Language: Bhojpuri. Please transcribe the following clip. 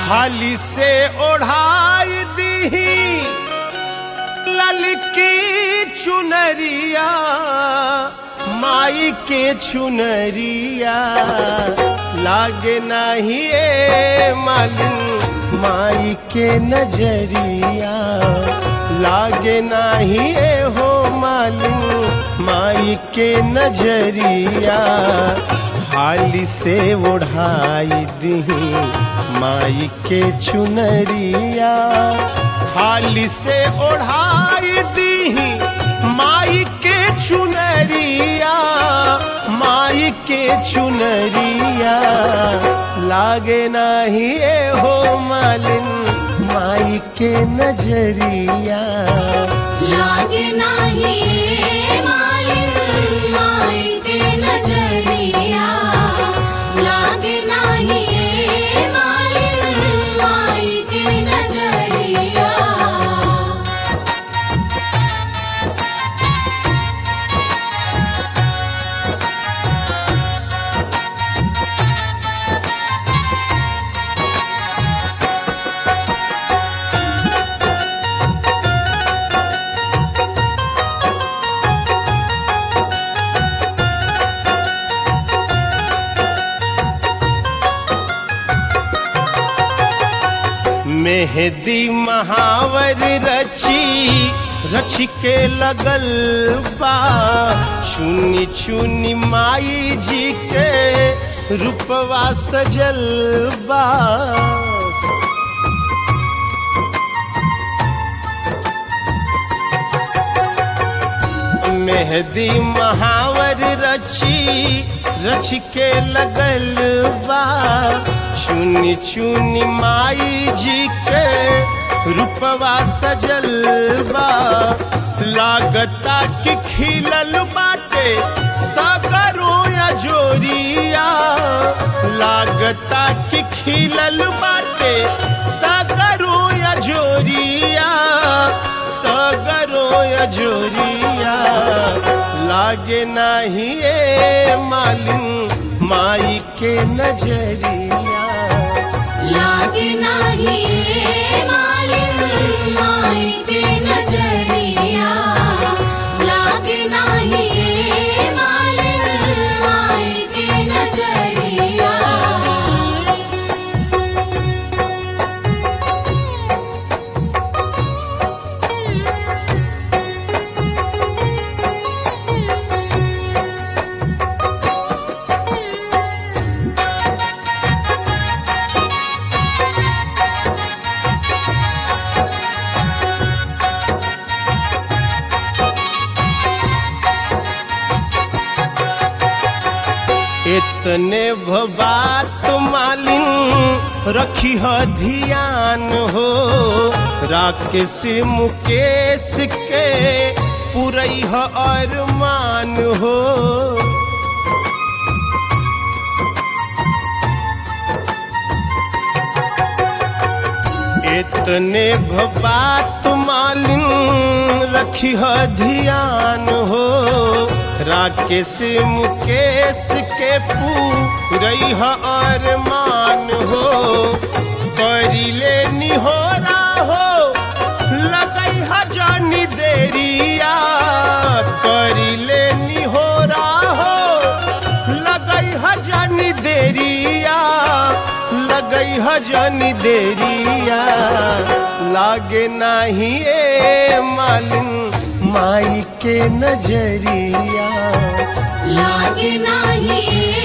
हाली से ओढ़ाई दीही ललकी चुनरिया माई के चुनरिया लागे नहीं ए मालिन माई के नजरिया लागे नहीं ए हो मालिन माई के नजरिया हाली से ओढ़ाई दही माई के चुनरिया हाली से ओढ़ाई दीही माई के चुनरिया माई के चुनरिया लागे नाही ए हो मालिन माई के नजरिया लागे नाही मालिन माई के नजरिया लागे नाही मालिन माई के नजरिया मेहदी महावर रची रच के लगल बा चुनी चुनी माई जी के रूपवा सजल बा मेहदी महावर रची रच के लगल बा चुनी चुनी माई जी के रूपवा सजल बा लागता कि खिलल बाटे सागरो या जोरिया लागता कि खिलल बाटे सागरो या जोरिया सागरो या जोरिया लागे नाही ए मालिन माई के नजरिया लागे नाही मालिन माई के नजरिया लागे नाही मालिन माई के नजरिया इतने बात मालिन रखी ह ध्यान हो राकेश मुकेश के पुरई ह अरमान हो इतने बात मालिन रखी ह ध्यान हो राकेश मुकेश के पूरई ह अरमान हो करिले निहोरा हो लगई ह जानी देरिया करिले निहोरा हो लगई ह जानी देरिया लगई ह जानी देरिया लागे नाही ए मालिन माई के नजरिया लागे नाही